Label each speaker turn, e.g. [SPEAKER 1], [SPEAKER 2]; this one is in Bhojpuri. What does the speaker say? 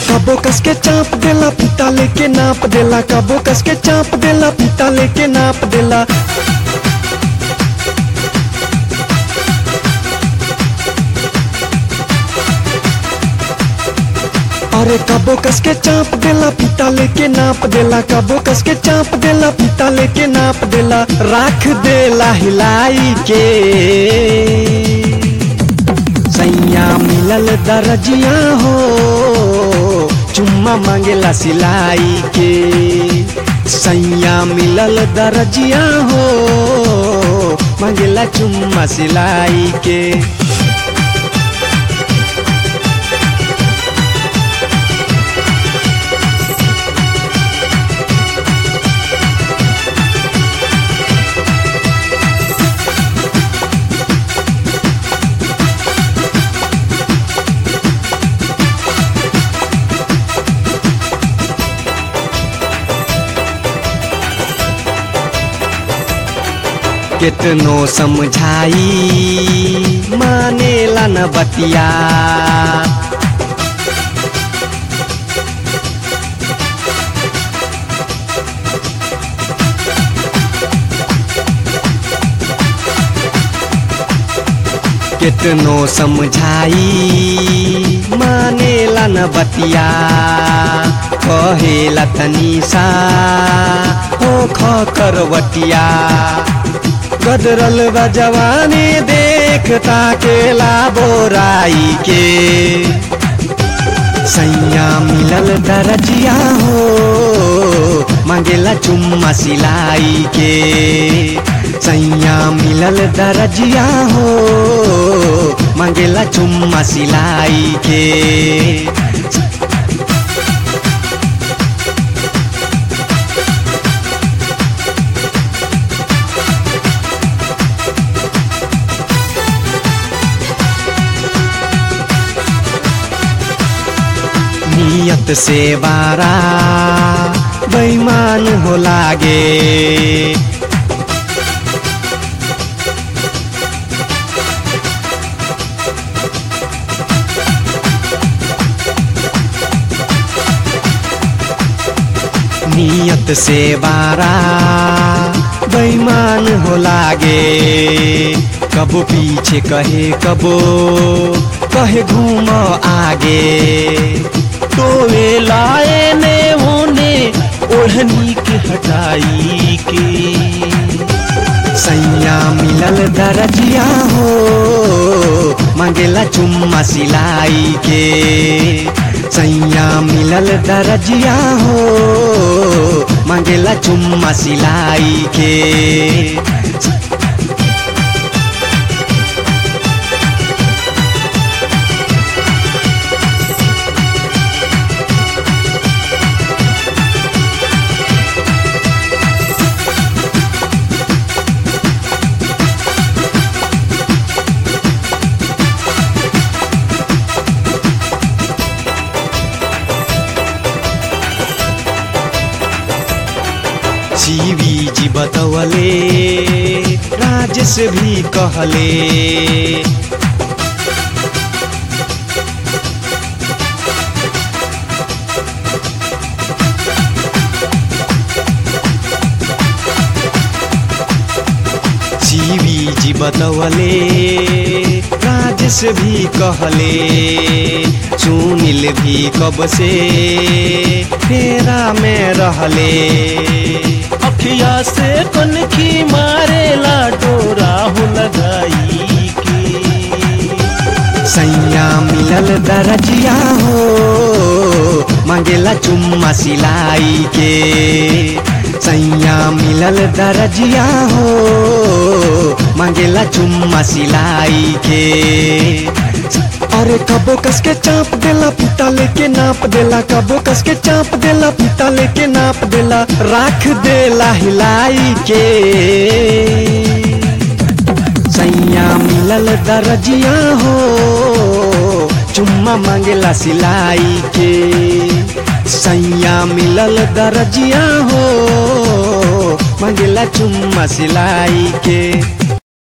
[SPEAKER 1] कबो कस के चाप देला फीता लेके नाप देला कबो कस के चाप देला फीता लेके नाप देला अरे कबो कस के चाप देला फीता लेके नाप देला कबो कस के चाप देला फीता लेके नाप देला राख देला हिलाई के सैया मिलल दरजिया हो चुम्मा मांगेला सिलाई के सैया मिलल दरजिया हो मांगेला चुम्मा सिलाई के कितनो समझाई मानेला न बतिया कितनो समझाई मानेला न बतिया कहेला तनीसा हो ख करवटिया गदरल बा जवानी देखता केला बोराई के सैया मिलल दरजिया हो मांगेला चुम्मा सिलाई के सैया मिलल दरजिया हो मांगेला चुम्मा सिलाई के नियत से बारा बेईमान हो लागे नियत से बारा बेईमान हो लागे कबो पीछे कहे कबो कहे घूम आगे तो वे लाए ने होने ओढ़नी के हटाई के सैया मिलल दरजिया हो मांगेला चुम्मा सिलाई के सैया मिलल दरजिया हो मांगेला चुम्मा सिलाई के जीवी जी बतवले राजेश भी कहले जीवी जी बतवले राजेश भी कहले सुनील भी कब से फेरा में रहले
[SPEAKER 2] अखिया से कनखी मारेला डोरा हो लगाई के
[SPEAKER 1] सैया मिलल दरजिया हो मांगेला चुम्मा सिलाई के सैया मिलल दरजिया हो मांगेला चुम्मा सिलाई के अरे कबो कस के चाप देला फीता लेके नाप देला कबो कस के चाप देला फीता लेके नाप देला राख देला हिलाई के सैया मिलल दरजिया हो चुम्मा मांगेला सिलाई के सैया मिलल दरजिया हो मांगेला चुम्मा सिलाई के